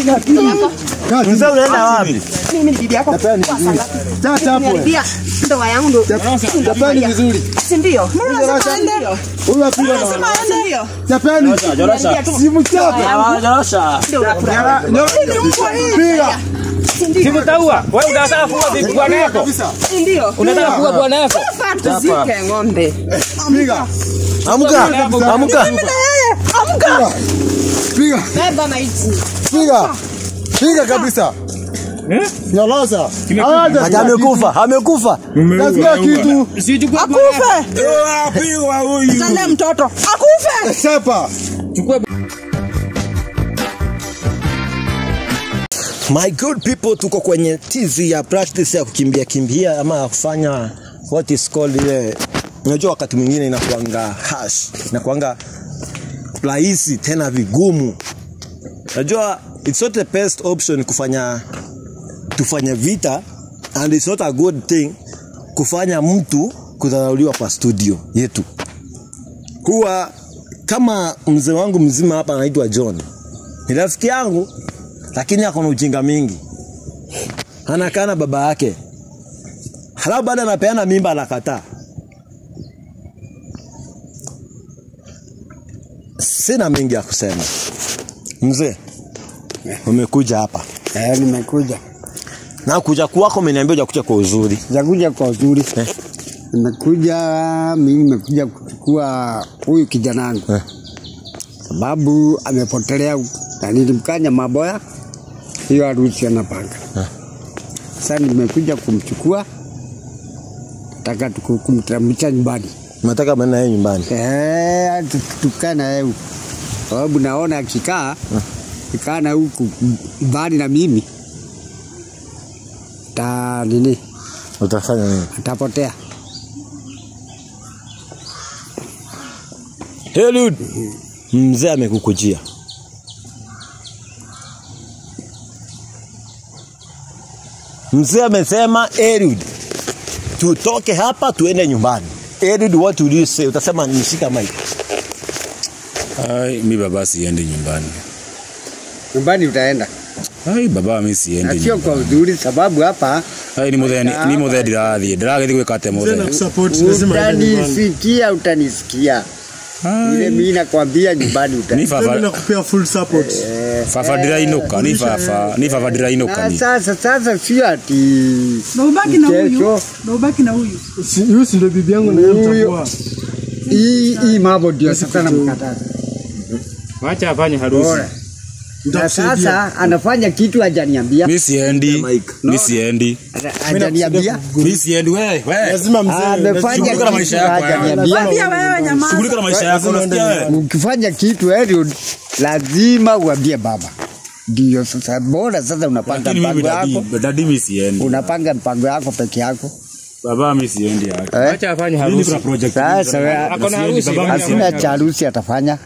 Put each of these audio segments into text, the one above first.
Mzee unaenda wapi? Mimi ni bibi yako. Chapeni Kwa vizuri. saa ngapi? Cha chapu. Nimeharibia ndoa yangu ndo. Chapeni vizuri. Si ndio? Huyu apigwa na Si ndio? Chapeni. Nimeharibia tu Simu chape. Jorosha. ndio unafurahi. Piga. Si ndio? Sikutaua. Wewe unataka kuwa bibi bwana yako. Kabisa. Si ndio? Unataka kuwa bwana yako. Faa tuzike ng'ombe. Piga. Amka. Amka. Piga. Beba maiti. Piga. Piga kabisa. Nyolosa. Ati amekufa. Amekufa. Nasikia kitu. Sichukue Akufe. Apigwa huyu. Tale mtoto. Akufe. Chapa. Chukua My good people, tuko kwenye tizi ya practice ya kukimbia kimbia ama ya kufanya what is called ile, unajua wakati mwingine inakuanga hash, inakuanga rahisi tena vigumu. Unajua it's not the best option kufanya tufanye vita and it's not a good thing kufanya mtu kudharauliwa kwa studio yetu. Huwa kama mzee wangu mzima hapa anaitwa John, ni rafiki yangu lakini ako na ujinga mingi, anakaa na baba yake, halafu baada anapeana mimba anakataa. Sina mengi ya kusema. Mzee, umekuja hapa Eh, nimekuja na kuja kwako umeniambia hujakuja kwa uzuri. jakuja kwa uzuri Eh. nimekuja mimi nimekuja kuchukua huyu kijana wangu Eh. sababu amepotelea huku. na nilimkanya maboya hiyo harusi anapanga sasa nimekuja kumchukua taka tuku- kumteremsha nyumbani Nataka maana yeye nyumbani. Eh, tu- tukae na yeye huku sababu naona akikaa kikaa na huku mbali na mimi ta nini Utafanya nini? atapotea Eliud, mzee amekukujia. Mzee amesema Eliud, tutoke hapa tuende nyumbani. Eliud, what will you say? Utasema nishika mic. Ai, mi baba siendi nyumbani. nyumbani utaenda Ai, baba mi na siendi sio kwa nyumbani. uzuri sababu hapa Ai, ni muthe ni muthe ndirathie. Ndiragethi gwika ate muthe. utanisikia utanisikia ile mimi nakwambia nyumbani Ni utaenda baba Nakupea full support. baba ndirainuka, ni baba, ni baba ndirainuka na ni. sasa sasa sio ati Na ubaki na huyu. Kesho. Na ubaki na huyu. Si- Huyu si ndio bibi yangu na yeye Huyo. mtakuwa. hii hii mambo ndio sasa namkataza Wacha afanye harusi. bora na Nitakusaidia. sasa anafanya kitu hajaniambia Mi siendi. Mi siendi. hajaniambia Mi siendi wewe. Wewe. Lazima mzee. amefanya Shughulika na kitu maisha yako, hajaniambia Pia wewe nyamaza. Shughulika na maisha yako unasikia wewe? ukifanya kitu Eliud, lazima uambie baba ndio sasa bora sasa unapanga Lakini mimi mpango yako dadi, dadi mi siendi. unapanga mpango yako peke yako Baba mi siendi hata. eh? Wacha afanye Mimi harusi. kuna project. Sasa wewe Ako na harusi. Baba wacha hakuna afanye cha harusi atafanya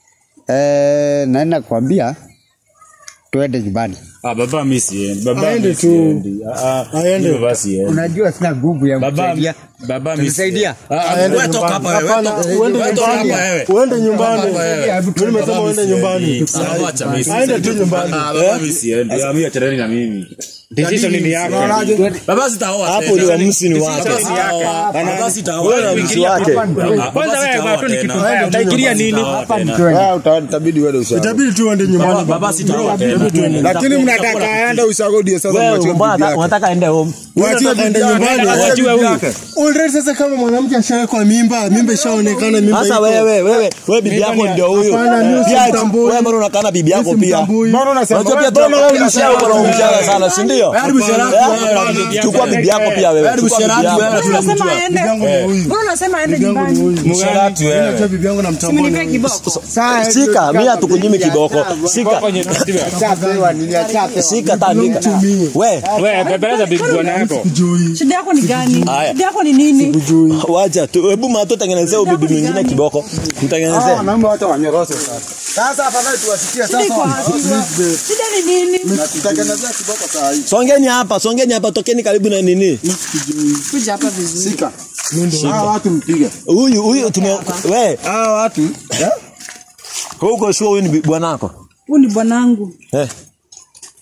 eh, naenda kuambia tuende nyumbani. Ah, baba mi siendi. Baba Aende mi tu. siendi. Ah, ah, Aende. mi baba siendi. Unajua sina nguvu ya Baba kusaidia. baba mi Tunisaidia? Ah, ah, Aende wewe toka hapa wewe. Hapana, Toka- uende wewe toka nyumbani. hapa wewe. Uende nyumbani. Toka hapa wewe. Mimi nimesema uende nyumbani. Ah, wacha mimi Aende tu nyumbani. Ah, baba mi siendi. Ah, mimi achareni na mimi. Decision ni yako. Baba sitaoa. Hapo tena. ni uamuzi ni wake. Baba sitaoa. Baba sitaoa. Wewe na uamuzi wake. Kwanza wewe kwa tu ni kitu mbaya. Aende tu Utaikiria nyumbani. nini? Hapa ni twende. Utabidi uende usago. Itabidi tu uende nyumbani. Baba sitaoa tena. Lakini mnataka aende usago ndio sasa Wewe mwachie mbona bibi yake. unataka aende home? Mwachie aende nyumbani. Achiwe huyu. Already sasa kama mwanamke ashawekwa mimba, mimba ishaonekana mimba. Sasa iko. wewe wewe wewe bibi yako ndio huyo. Hapana, mimi Pia simtambui. wewe mbona unakaa na bibi yako Mimi pia? simtambui. Unajua pia tunamshia uko na umjana sana, si ndio? Eh? Chukua bibi yako pia wewe. Chukua bibi yako. Unasema aende. Bibi yangu ni huyu. Mbona unasema aende Bibi yangu ni nyumbani? huyu. Msharati Mimi wewe. najua bibi yangu namtambua. Simnipe kiboko. Sasa Shika, mimi hatukunyimi kiboko. Shika. Chapewa nini achapewa. Shika tandika. We, Wewe bebeleza bibi bwana yako. Sijui. Shida yako ni gani? Haya. Shida yako ni nini? wacha tu. Hebu mato tengenezea huyu bibi mwingine kiboko. Mtengenezee. Wanaume wote wanyoroshe sasa. Sasa afadhali tuwasikie Shida iko wapi? Shida ni nini? Tutengenezea kiboko saa hii. Songeni hapa, songeni hapa, tokeni karibu na nini. Kuja hapa vizuri. Sika. Hawa watu mpige. Huyu huyu tume we, Hawa watu huko sure huyu ni bi- bwanako. Huyu ni bwanangu. Eh.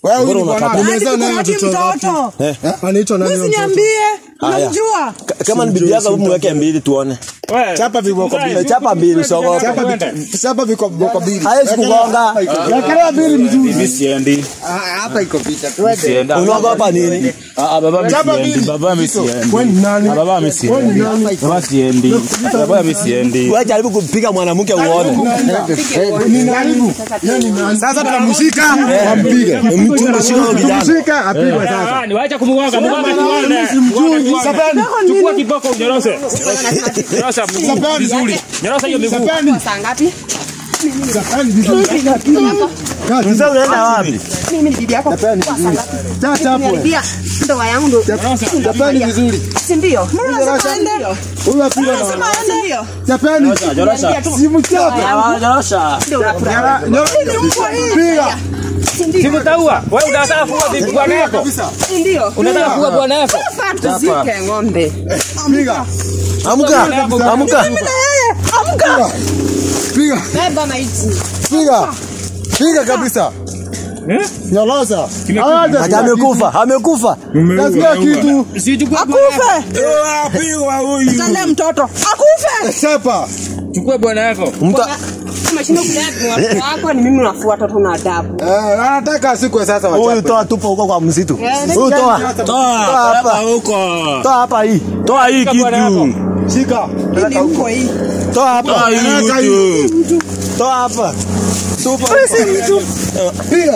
Wewe huyu ni Mbona bwana unakata? umezaa naye Hadi watoto wangapi? mtoto. Eh? Anaitwa nani? huyo mtoto? Usiniambie. Haya. Unamjua? Ka- kama ni bibi yako hebu mweke mbili tuone Wewe, Chapa viboko mzee, mbili. chapa mbili usiogope Chapa vi- chapa viko viboko mbili. hawezi kugonga Wekelea mbili mzuri. Mimi siendi. Ah, Hapa iko vita. Twende. Sienda. unaogopa nini Ah, ah, baba mimi Chapa siendi. mbili. Baba mimi siendi. Wewe ni nani? Ah, Baba mimi siendi. Baba siendi. Baba mimi siendi. wewe jaribu kupiga mwanamke uone Ni nani? Yeye ni nani? Sasa tunamshika, wampige. mtu mshika huyo kijana Mshika apigwe sasa. Ah, ni wacha kumwaga, mwaga tuone. Sapani. Chukua kiboko unyoroshe. Nyorosha mguu Sapani. vizuri. Nyorosha hiyo miguu. Sapani. Saa ngapi? Sapani vizuri. mzee unaenda wapi Mimi ni bibi yako. Kwa saa ngapi? Tata hapo. Niharibia ndoa yangu ndo. Sapani vizuri. Si ndio? Mbona unasema aende? Huyu apigwe na Unasema aende? Sapani. Si mchape. nyorosha Ndio unafurahi. Ni mbwa hii. Piga. Si ndio? Simtaua. Wewe unataka kuwa bibi bwana yako. Si ndio? Unataka kuwa bwana yako. Faa tuzike ng'ombe. Piga. amka amka Mimi na yeye. Amka. Piga. Beba maiti. Piga. Piga kabisa. Nyoloza. ati amekufa amekufa Nasikia kitu. Akufe. Apigwa huyu. Tale mtoto. Akufe. Chapa. Chukua bwana yako. mta Kama shindo kulea watoto wako ni mimi unafuata tu na adabu. Eh, anataka asikwe sasa huyu wachape. toa tupa huko kwa msitu Eh, huyu toa Toa Toa hapa hapa. huko. toa hapa hii Toa hii bwana yako. kitu. Shika. Ni mko hii. toa Toa hapa hii kitu. toa hapa tupa Piga.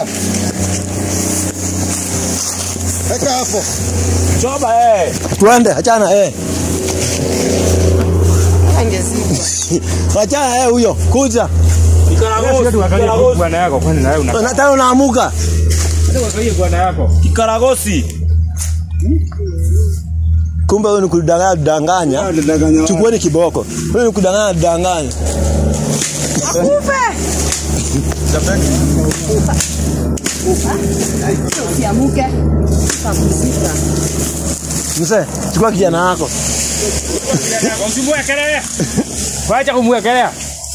Weka hapo. Choba eh. twende achana eh Angezidi. achana eh huyo kuja Kikaragosi. Angalia bwana yako kwani nawe una. Na tena unaamuka Angalia bwana yako. Kikaragosi. kumbe huyu ni kudanganya danganya chukueni kiboko huyu ni kudanganya danganya Akufe. Usiamuke. Utamzika. mzee chukua kijana wako Usimwekelea. Wacha kumwekelea.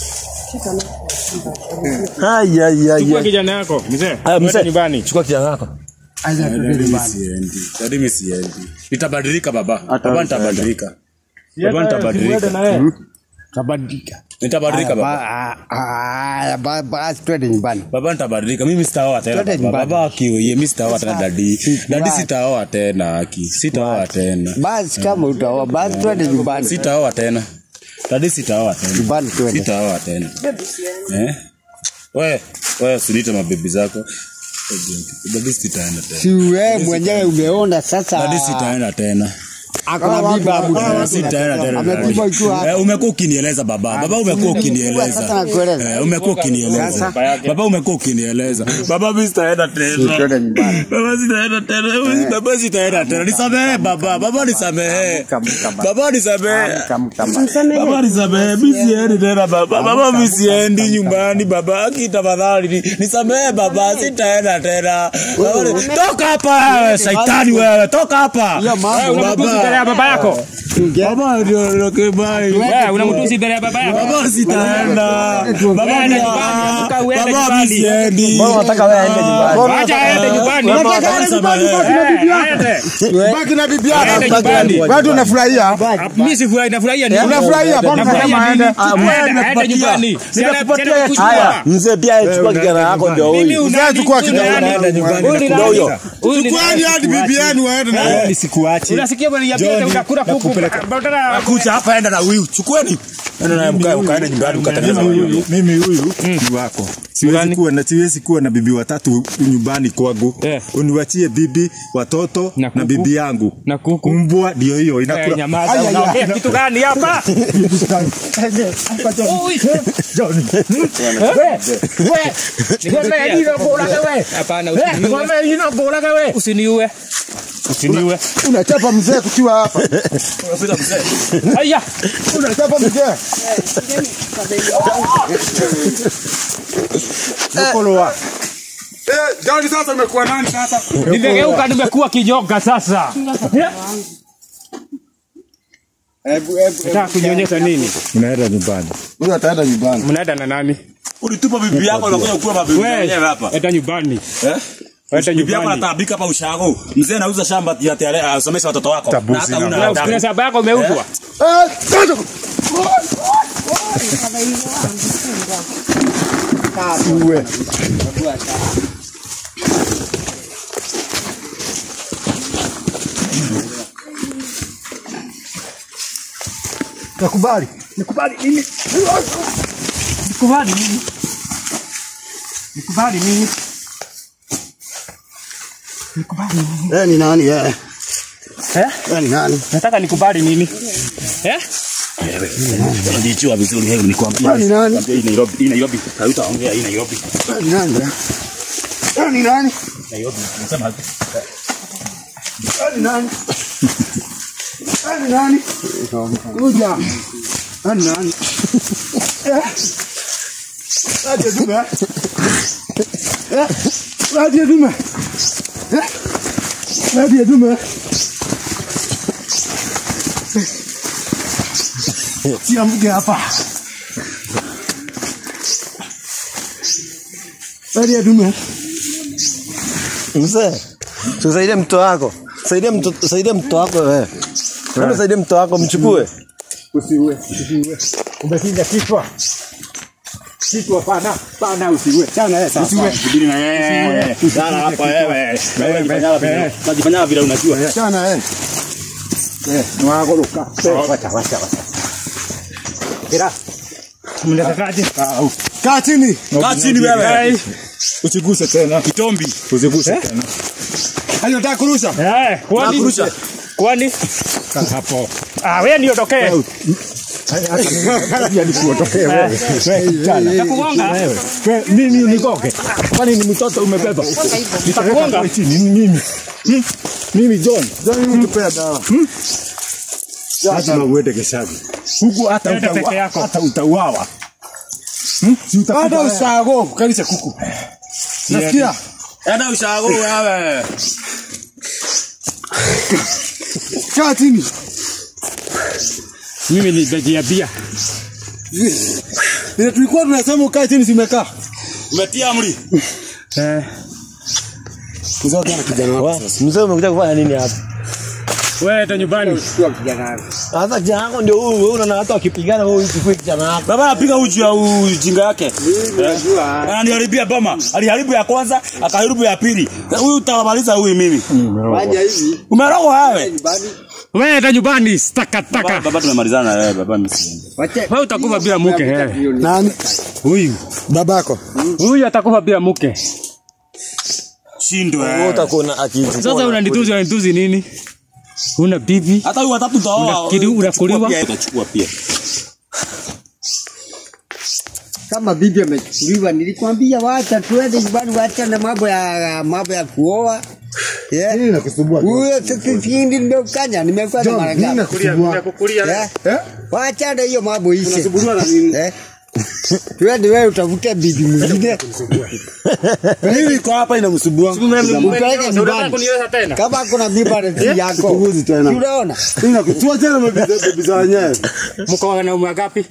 ai ai ai Chukua ai. kijana yako mzee. Aya, Twende mzee nyumbani. chukua kijana wako Mimi siendi. Dadi mimi siendi. Nitabadilika baba. Baba nitabadilika. Baba nitabadilika. Tabadilika. Nitabadilika baba. Haya, ba- basi twende nyumbani. Baba nitabadilika. Mimi sitaoa tena Twende baba. nyumbani. Baba akioye mimi sitaoa tena dadi. Dadi sitaoa tena aki. Sitaoa tena. Basi kama utaoa, basi twende nyumbani. Sitaoa tena. Dadi sitaoa tena. Nyumbani twende. Sitaoa tena. Eh? We, we usinite mabibi zako. Dadi sitaenda tena. Si wewe mwenyewe umeona sasa. Dadi sitaenda tena. Akona bibi abu. Eh, Sitaenda tena. Amepigwa dadi. juu hapa. Eh, Umekuwa ukinieleza baba. Baba umekuwa Sasa ukinieleza. nakueleza. Eh, umekuwa ukinieleza. Sasa. Baba umekuwa ukinieleza. Baba mimi sitaenda tena. Twende nyumbani. Baba sitaenda tena. Baba sitaenda tena. Nisamehe baba. Baba nisamehe. Baba nisamehe. Baba nisamehe. Mimi siendi tena baba. Baba mimi siendi nyumbani baba. Aki tafadhali ni- nisamehe baba. Sitaenda tena. Baba ni- Toka hapa wewe shaitani wewe. Toka hapa. Wewe unamtusi mbele ya baba yako. Baba ndio ndio kibai. Wewe unamtusi mbele ya baba yako. Baba sitaenda. Baba Uende ni- nyumbani, amka uende Baba nyumbani. mimi siendi. mbona unataka wewe aende nyumbani Acha aende nyumbani. Baba nisamehe. Eh, aende. Baki na bibi Aende yako. nyumbani. Watu unafurahia. Mimi sifurahi, nafurahia nini? Unafurahia, mbona Nafurahia unasema nini? aende? Aende, aende nyumbani. Si ana- si ana kuchukua. haya mzee pia chukua kijana wako ndio Mimi huyu unani- chukua huyu kijana, nani? unaenda nyumbani. Huyu ni ndio nani? huyo Huyu ni Kwani nani? hadi bibi yenu waende na Nisikuache. Unasikia bwana ya bibi unakula kuku. Badala Kuja hapa enda na huyu. Chukueni. Enda naye mkae ukaenda nyumbani ukatengeneza huyu. mimi huyu ni wako siwezi kuwa na siwezi kuwa na bibi watatu nyumbani kwangu Eh. uniwachie bibi watoto Na na, kuku. bibi yangu Na kuku. mbwa ndio hiyo Eh, inakula nyamaza, unaongea kitu gani hapa? Ui. Hapana, usiniue. Usiniue. Usiniue. unachapa mzee kuchiwa hapa. Aya. Unachapa mzee. Mkolowa. eh jani sasa umekuwa nani sasa Nimegeuka nimekuwa kijoka sasa. Hebu hebu Nataka kunyonyesha nini? mnaenda nyumbani Huyu ataenda nyumbani. Mnaenda na nani? Ulitupa bibi yako na kuja kuwa mabibi Wewe, wenyewe hapa. enda nyumbani. Wacha Bibi yako nyumbani. anatabika hapa ushago. Mzee anauza shamba ati ati asomeshe watoto wako. Tabuzi Na hata na- una Kuna- adabu. Kuna shamba yako imeuzwa. Uwe. Nakubali. Nikubali mimi. Nikubali mimi. Nikubali mimi. Eh, ni nani eh? Eh? Eh, ni nani? Nataka nikubali mimi. Eh? Nilijua vizuri hebu nikwambia. Eh, ni nani? Nikwambia hii Nairobi, hii Nairobi. Hautaongea hii Nairobi. Eh, ni nani? eh? Eh, ni nani? Nairobi. Nasema Eh, ni nani? Eh, ni nani? Kuja. Eh, ni nani? Eh? Radio Dume. Eh? Radio Dume. Eh? Radio Dume. Siamke hapa. Radio Dume. Mzee, tusaidie mtoto wako. Saidia mtoto, saidia mtoto wako wewe. Wewe saidia mtoto wako mchukue. Usiue, usiue. Umekinja kichwa. Kichwa pana, pana usiue. Chana yeye sasa. Usiue. Subiri na yeye. Sala hapa wewe. Wewe unajifanya vile- unajifanya vile unajua. Chana yeye. Eh, mwagoroka. Wacha, wacha, wacha. Kira. Mnatakaje? Kaa chini. Kaa chini wewe. Usiguse tena. Kitombi. Usiguse tena. Hayo nataka kurusha. Eh, kwani? Nakurusha. Kwani? Hapo. Ah, wewe ndio tokee. Hata nikuotokee wewe. Wewe kijana. Nakugonga. Wewe mimi unigoge. Kwani ni mtoto umebeba? Nitakugonga. Wewe chini ni mimi. Hmm? Mimi John. John nitupea dawa. Lazima uende Geshagi. Huku hata Enda utaua- peke yako. hata utauawa. Hmm? Si utakufa Hata wewe. usago kalisha kuku. Nasikia? Enda ushago wewe. Kaa chini. Mimi nitajiambia. Vile tulikuwa tunasema ukae chini simekaa. Umetia amri. Eh, Mzee kana kijana Wa, Mzee umekuja kufanya nini hapa? wewe enda nyumbani. Sasa kijana wako ndio huyu, wewe unaona watu wakipigana wewe uchukue kijana wako. Baba anapiga uji ya ujinga yake. Ananiharibia boma. Aliharibu ya kwanza, akaharibu ya pili. Huyu utamaliza huyu mimi. Fanya hivi. Umerogwa wewe. Wewe enda nyumbani, taka Baba, taka. baba tumemalizana na wewe, baba mimi siende. Wacha. Wewe utakufa bila mke. eh. Nani? Huyu. Babako. Huyu atakufa bila mke. Shindwe. Wewe utakuwa na akili. Sasa unanituzi unanituzi nini? Una bibi? Hata huyu watatu utaoa. Unakiri- unakuliwa? Utachukua pia, Utachukua pia. Kama bibi amechukuliwa, nilikwambia wacha tuende nyumbani, wacha na mambo ya mambo ya kuoa. Yeah. Nini nakusumbua? Huyo sikindi ndo kanya nimekuwa na John, mara nini ngapi? nakusumbua? Kukulia. Eh? Wacha na hiyo mambo ishe. Eh? Tuende wewe utafute bibi mwingine. Nini iko hapa inamsumbua? Upeleke nyumbani. Kuniweza tena. Kama kuna mimba ni yako. Sikuguzi tena. Unaona? Nini nakusumbua tena mabibi za wenyewe? Mko na umri ngapi?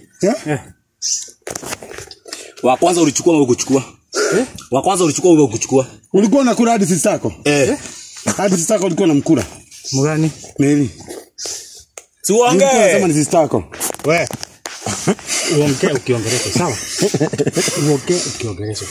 Wa kwanza ulichukua wewe kuchukua. Wa kwanza ulichukua wewe kuchukua. Ulikuwa unakula hadi sisi zako? Eh. Hadi sisi zako ulikuwa unamkula. Mgani? Meli. Si Ulikuwa unasema uongee. ni sisi zako. Wewe. Uongee ukiongelesha, sawa? Uongee ukiongelesha.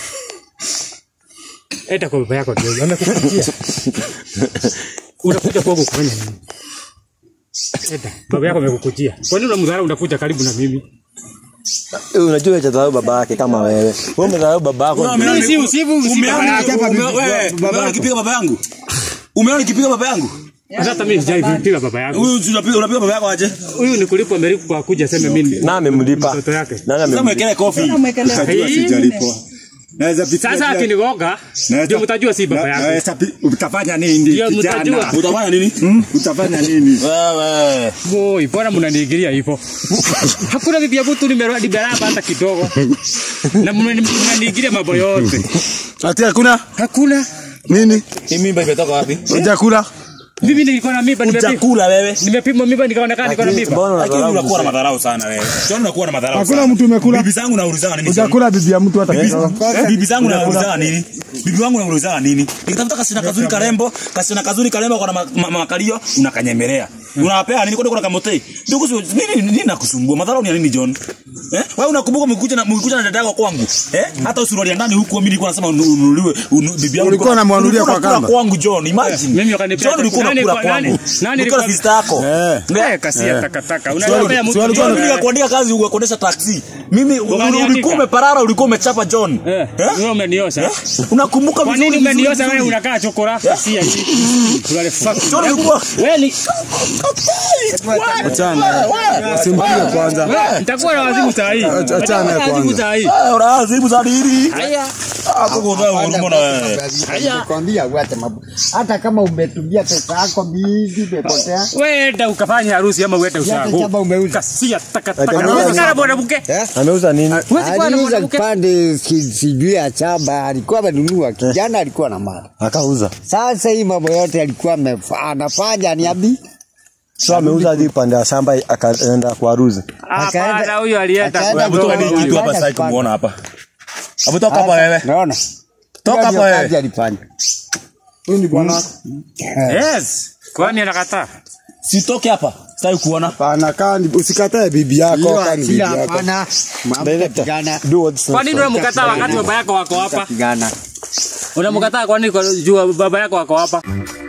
Enda kwa baba yako ndio amekupatia. Unakuja kwangu kufanya nini? Enda. Baba yako amekukujia. Kwa nini unamdharau unakuja karibu na mimi? Eh, Unajua hajadharau baba yake kama wewe. Wewe umedharau baba yako. Mimi si usivu si baba yako. Umeona nikipiga baba yangu? Umeona nikipiga baba yangu? Hata mimi sijaipiga baba yangu. Huyu unapiga unapiga baba yako aje? Huyu ni kulipwa amelipwa kuja sema mimi Na amemlipa. mtoto yake. Nani Sasa amemlipa? mwekele kofi. Utajua Hii. sijalipwa. Naweza pitia Sasa kila- akinigonga Naweza- ndio mtajua si baba Na- yako. naweza pi- Utafanya nini Ndio kijana? mtajua. Utafanya nini? Hmm? Utafanya nini? Wewe. Woi, bora mnaniingilia hivyo. Hakuna bibi yangu tu nimerudi baraba hata kidogo. Na mnani- mnaniingilia mambo yote. Ati hakuna Hakuna. nini? Hii mimba imetoka wapi? Hujakula? Mimi nilikuwa na mimba nimepima. Utakula wewe. Nimepima mimba nikaonekana niko na mimba. Mbona Lakini unadharau unakuwa na mzee? madharau sana wewe. John unakuwa na madharau Hakuna sana. mtu umekula. Bibi zangu naulizana nini? John? Utakula bibi ya mtu hata kidogo. Eh, bibi zangu naulizana nini? Bibi wangu naulizana nini? Nikitafuta kasichana kazuri karembo, kasichana kazuri karembo kwa na ma- ma- makalio unakanyemelea. Unawapea nini kwani kuna kamotei? Ndugu si nini nini nakusumbua? Madharau ni ya nini John? Eh? Wewe unakumbuka mkikuja na mkikuja na dada yako kwangu. Eh? Hata usuruali ya ndani huko mimi nilikuwa nasema unu- ununuliwe unu- bibi yangu. Ulikuwa unamwanulia ulikuwa kwa unakula kamba? kwangu John, imagine. Mimi wakanipea John ulikuwa nani- unakula nani- kwangu. nani Ulikuwa na alikuwa- sister yako. Eh, kasi ya takataka. Unapea John, mtu. John, John, mimi nikakuandika kazi ukakodesha taxi. Mimi Ukaniandika. ulikuwa umeparara, ulikuwa umechapa John. Eh, wewe umeniosha. Unakumbuka Kwa vizuri, nini vizuri, umeniosha wewe vizuri. unakaa chokora? Kasi ya hii. Tulale fuck. John ulikuwa Wewe ni Achana. Simpige kwanza. nitakuwa na wazimu saa hii. Achana Nitakuwa na wazimu kwanza. saa hii. Ah, unazibu za nini? Haya. Hapo kuna huruma na wewe. Nikwambia uache mambo. Hata kama umetumia pesa yako mingi imepotea. Wenda ukafanya harusi ama uende Hata ushago. kama umeuza. Kasi ya takataka. Ati- Unaweza kana mwanamke. Ameuza nini? Huwezi kuwa na Aliuza mwanamke. kipande si- sijui ya chamba, alikuwa amenunua. Kijana alikuwa na mali. Akauza. Sasa hii mambo yote alikuwa amefa- anafanya niambi. So ameuza hadi pande ya shamba akaenda kwa harusi. Hapana, huyo alienda. akaenda kwa- Hebu toka ni kitu hapa sasa kumuona hapa. Hebu toka hapa wewe. Naona. Toka Hiyo hapa ndio wewe. kazi alifanya. Huyu ni bwana. Yes. Kwani anakataa? Sitoke hapa. Sitaki kuona. Pana kani usikatae bibi yako Hiyo kani bibi hasira yako. hapana. Mambo Director, pigana. do what's Kwa nini unamkataa wakati baba yako wako hapa? Pigana. Unamkataa kwa nini kwa juu baba yako wako hapa?